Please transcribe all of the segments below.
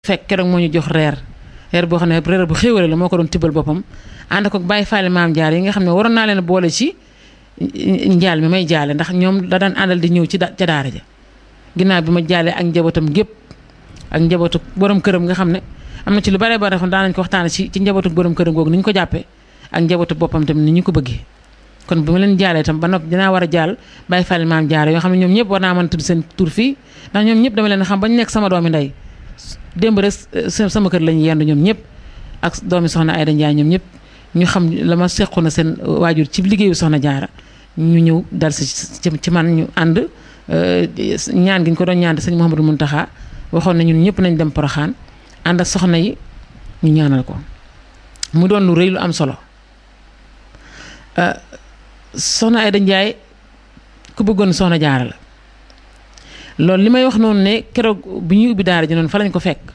fekk keroog moo ñu jox reer reer boo xam ne reer bu xéwale la moo ko doon tibbal boppam ànd ko bàyyi faale maam jaar yi nga xam ne waroon naa leen boole ci njaal mi may jaale ndax ñoom da daan àndal di ñëw ci ca daara ja ginnaaw bi ma jaalee ak njabootam gépp ak njabootu borom këram nga xam ne am na ci lu bare bare xam daan nañ ko waxtaane ci ci njabootu borom këram googu ni ñu ko jàppee ak njabootu boppam tamit ni ñu ko bëggee kon bu ma leen jaalee tam ba noppi dinaa war a jaal bàyyi faale maam jaar yoo xam ne ñoom ñëpp war naa mën a tudd seen tur fii ndax ñoom ñëpp dama leen xam bañ nekk sama doomi ndey démb rek sama kër lañu yendu ñoom ñëpp ak doomi soxna Ayda Njaay ñoom ñëpp ñu xam la ma sequ na seen waajur ci liggéeyu soxna jaara ñu ñëw dal si ci man ñu ànd ñaan gi ñu ko doon ñaan sëñ Mouhamadou Mountakha waxoon na ñun ñëpp nañ dem Poroxaan ànd ak soxna yi ñu ñaanal ko mu doon lu rëy lu am solo soxna Ayda Njaay ku bëggoon soxna jaara la loolu li may wax noonu ne keroog bi ñuy ubbi daara ji noonu fa lañ ko fekk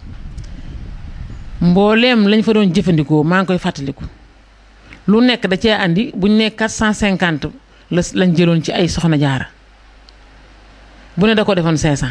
mbooleem lañ fa doon jëfandikoo maa ngi koy fàttaliku lu nekk da cee andi buñ ne 450 la lañ jëloon ci ay soxna jaara bu ne da ko defoon 500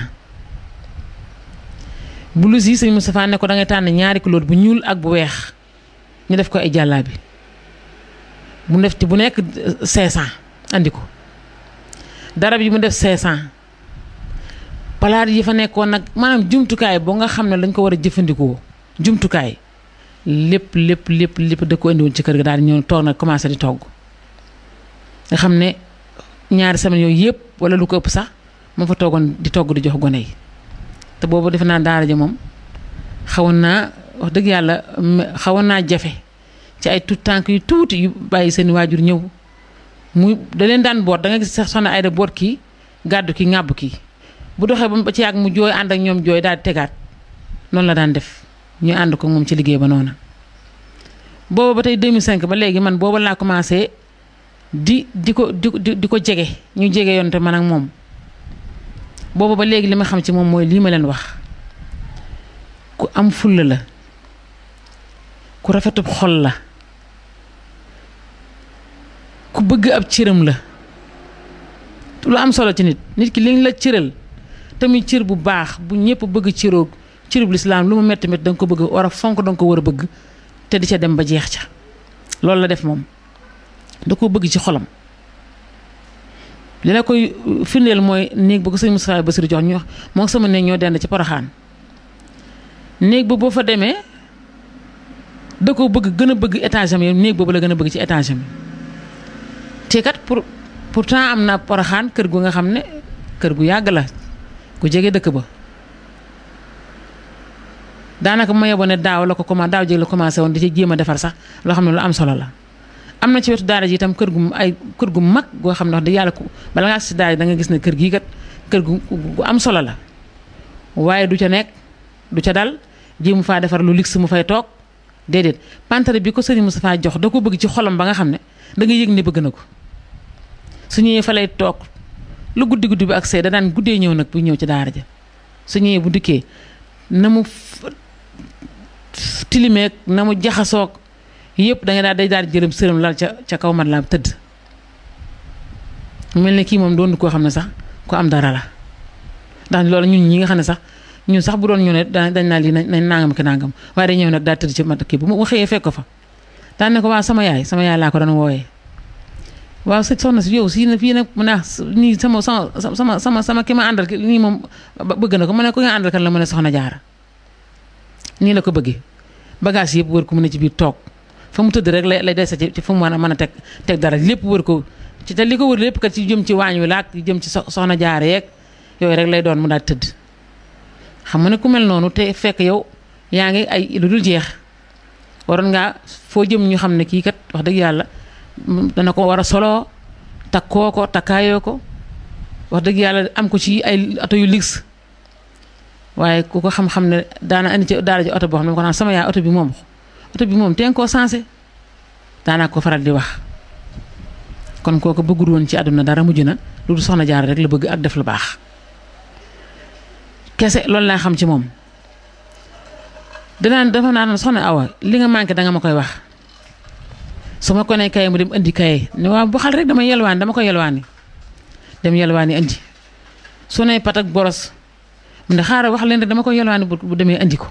blouse yi sëñ Moustapha ne ko da ngay tànn ñaari couleur bu ñuul ak bu weex ñu def ko ay jàllaabi bu def ci bu nekk 500 andi ko darab yi mu def 500. palaat yi fa nekkoon nag maanaam jumtukaay boo nga xam ne dañ ko war a jëfandikoo jumtukaay lépp lépp lépp lépp da ko indiwoon ci kër ga daal di ñëw toog nag commencé di togg nga xam ne ñaari semaine yooyu yëpp wala lu ko ëpp sax moo fa toogoon di togg di jox gone yi te boobu defe naa daara ja moom xawoon naa wax dëgg yàlla xawoon naa jafe ci ay tout tànk yu tuuti yu bàyyi seen waajur ñëw muy da leen daan boot da nga gis sax soxna Ayda boot kii gàddu ki ŋàbb kii bu doxee ba ci yàgg mu jooy ànd ak ñoom jooy daal di tegaat noonu la daan def ñu ànd ko moom ci liggéey ba noonu booba ba tey 2005 ba léegi man booba laa commencé di di ko di di ko jege ñu jege yoon te man ak moom booba ba léegi li ma xam ci moom mooy lii ma leen wax ku am fulla la ku rafetub xol la ku bëgg ab cëram la lu am solo ci nit nit ki liñ la cëral tamit cër bu baax bu ñëpp bëgg cëroog cërub lislaam lu mu metti metti da nga ko bëgg war a fonk da nga ko war a bëgg te di ca dem ba jeex ca loolu la def moom da koo bëgg ci xolam li la koy firndeel mooy néeg ba ko sëñ Moustapha Bassirou jox ñu moo sama néeg ñoo dend ci Poroxaan néeg ba boo fa demee da koo bëgg gën a bëgg étage am yow néeg boobu la gën a bëgg ci étage am te kat pour pourtant am na Poroxaan kër gu nga xam ne kër gu yàgg la ku jege dëkk ba daanaka ma yeboo ne daaw la ko commencé daaw jéeg la commencé woon di ci jéem a defar sax loo xam ne lu am solo la. am na ci wetu daara ji itam kër gu ay kër gu mag goo xam ne wax dëgg yàlla ku bala ngaa si daara da nga gis ne kër gii kat kër gu gu am solo la waaye du ca nekk du ca dal ji mu faa defar lu luxe mu fay toog déedéet pantare bi ko sëriñ Moustapha jox da ko bëgg ci xolam ba nga xam ne da nga yëg ne bëgg na ko su ñëwee fa lay toog. lu guddi guddi bi ak see da daan guddee ñëw nag bu ñëw ci daara ja su ñëwee bu dikkee na mu tilimeeg na mu jaxasoog yëpp da nga daal day daal jërëm sërëm lal ca ca kaw mat la tëdd mel ne kii moom doon koo xam ne sax ku am dara la ndax loolu ñun ñi nga xam ne sax ñun sax bu doon ñu ne dañ naa lii nañ nangam ki nangam waaye day ñëw nag daal tëdd ci mat kii bu mu xëyee fekk ko fa daan ne ko waa sama yaay sama yaay laa ko doon wooyee waaw sëñ soxna si yow si na fii nag mu ne nii sama sama sama sama sama ki ma àndal nii moom bëgg na ko mu ne ko nga àndal kan la mu ne soxna jaara nii la ko bëggee bagage yëpp wër ko mu ne ci biir toog fa mu tëdd rek lay lay dese ci fu mu mën a mën a teg teg dara lépp wër ko ci te li ko wër lépp kat ci jëm ci waañ wi laak jëm ci soxna jaara yeeg yooyu rek lay doon mu daal tëdd xam nga ne ku mel noonu te fekk yow yaa ngi ay lu dul jeex waroon ngaa foo jëm ñu xam ne kii kat wax dëgg yàlla dana ko war a soloo takkoo ko takkaayoo ko wax dëgg yàlla am ko ci ay oto yu luxe waaye ku ko xam-xam ne daana andi ci daara ji oto boo xam ne ko naan sama yaay oto bi moom oto bi moom teen koo sensé daanaa ko faral di wax kon kooku bëggul woon ci àdduna dara mujj na lu du soxna jaar rek la bëgg ak def lu baax kese loolu laa xam ci moom danaan dafa naan soxna awa li nga manqué danga ma koy wax su ma ko nee kaye mu dem indi kaye ne waaw bu xal rek dama yelwaani dama ko yelwaani dem yelwaani indi su ne pat ak boros mu ne xaaral wax leen rek dama ko yelwaani bu bu demee andi ko